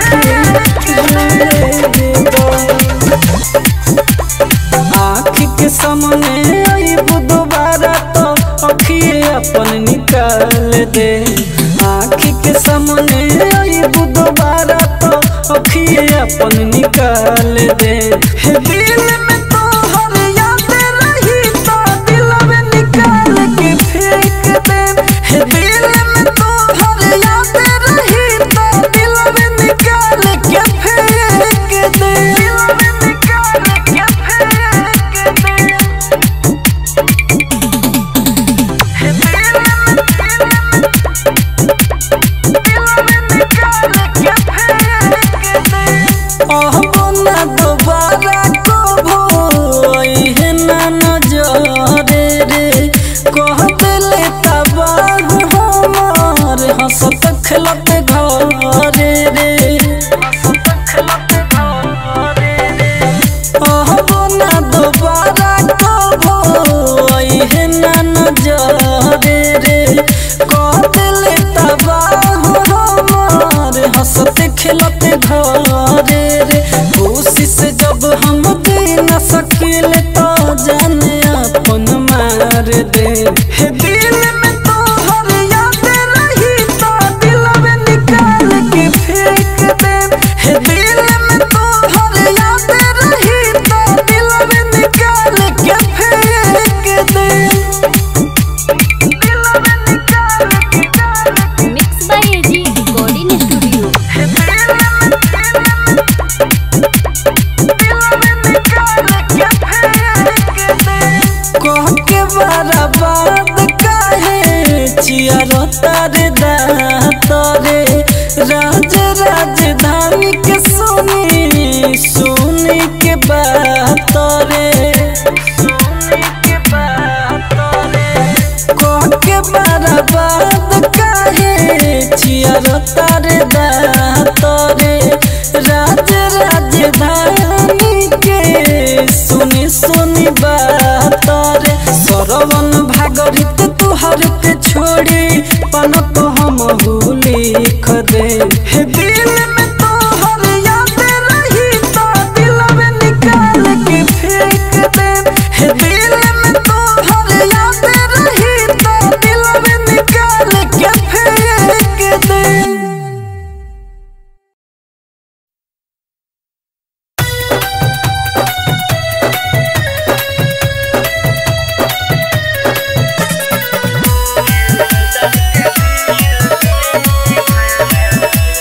आँख के सामने आईब दोबारा तो अखिए अपन निकाल दे आँख के सामने आईब दोबारा तो अखिए अपन निकाल दे हे दिल में तो हर याद रही तो दिल में निकाल के फेंक दे हे दिल में तो हर याद रही तो दिल में निकाल के फेंक दे दिल में निकाल के फेंक दे हे दिल में दिल में निकाल के फेंक खेलते घरे रे कोशिश जब हम दे न सकिले तो जाने अपन मार दे हे दिल में तो हर याद रही तो दिल में निकाल के फेंक दे हे दिल में तो हर याद रही तो दिल में निकाल के फेंक दे mix by AG recording studio कह के बर्बाद काहे चियारो तारे दातरे राज राजधानी के सुनी सुनी के बात रे कह के बर्बाद काहे चियारो तारे दातरे राज राजधानी के सुनी सुनी बात रे सरवन भागरित तुहर के छोड़ी पन तो हम लिख दे हे दिल में तो हर याद रही तो दिल में निकाल के फेंक दे हे दिल में तो हर याद रही तो दिल में निकाल के फेंक दे Thank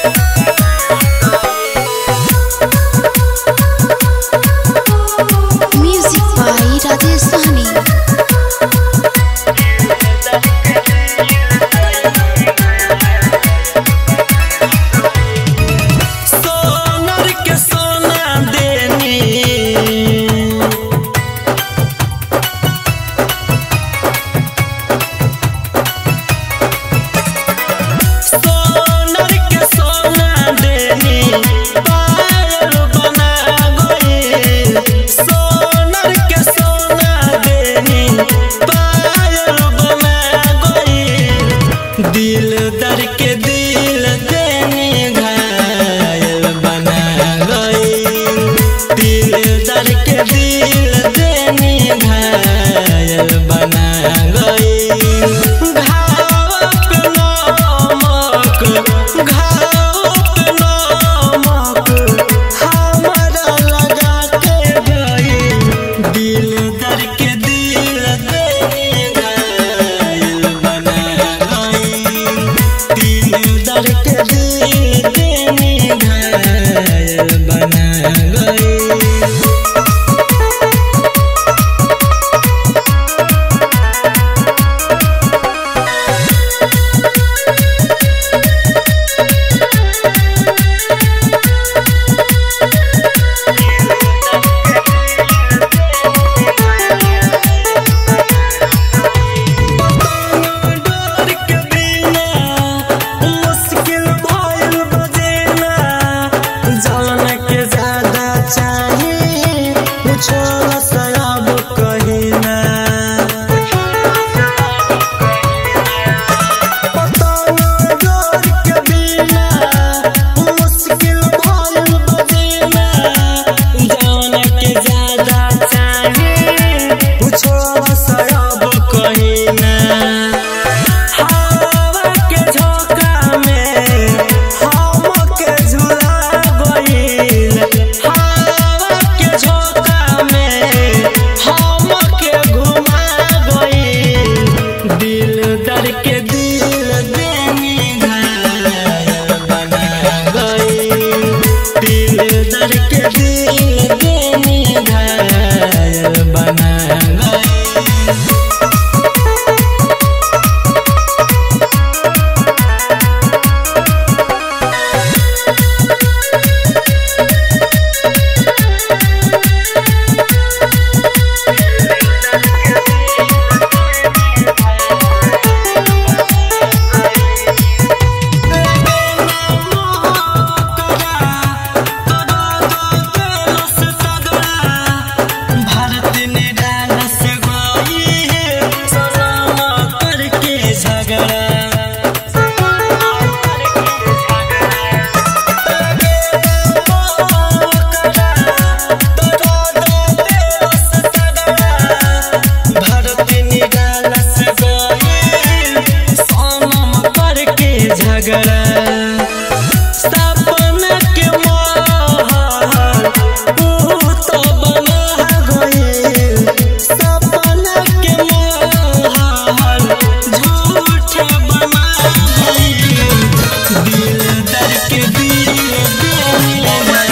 के दिए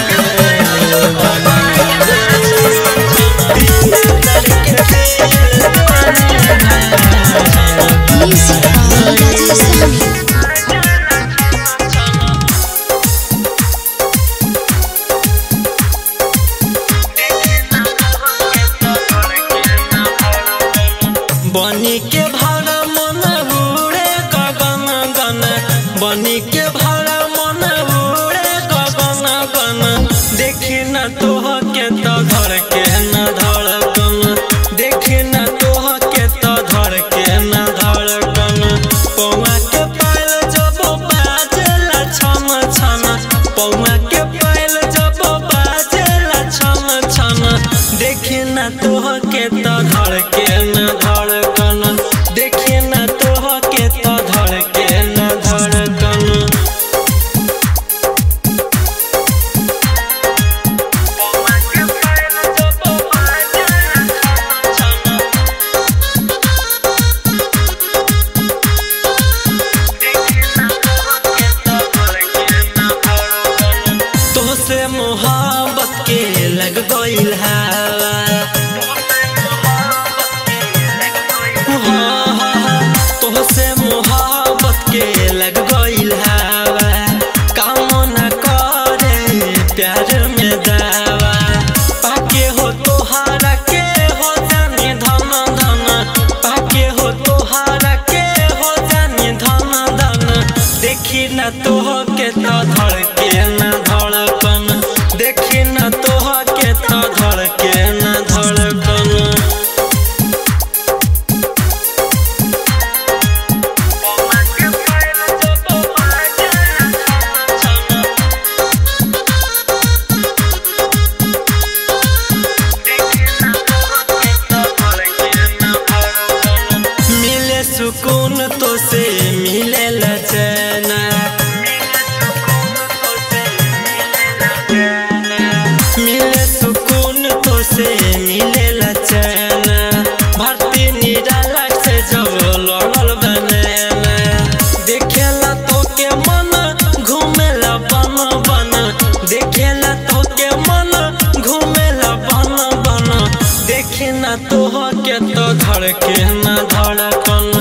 म्यूजिक बाय राजेश सहनी बनी के भाड़ा मन उड़े गगन गन बनी के भाड़ा मन उड़े गगन गन देखी न तोह के तो धर के न धड़कन देखी न तोह के तो धर के न धड़कन पौआ के पायल जब बाजेला छन छन पौआ के पायल जब बाजेला छन छन देखी न तोह के तो धर के न धड़कन देखी न तोह के तो धर के न धड़कन तोहसे मोहब्बत के लग गइल हवा हाँ, हाँ, हाँ, तोहसे मोहब्बत के लग गइल हवा काम न करे प्यार में दावा पाके हो तोहारा के हो जानी धन धन पाके हो तोहारा के हो जानी धन धन देखी न तोह के तो धड़ के न धड़कन देखी न तोह के तो धड़ के न धड़कन मिले सुकून तो से मिले चैना मिले सुकून तो से मिले चैना भर्ती निराला से जब लड़ल बनेला देखेला तो के मन घूमेला बन बन देखेला तो के मन घूमेला बन बन देखे ना तोह के तो धड़के ना धड़कन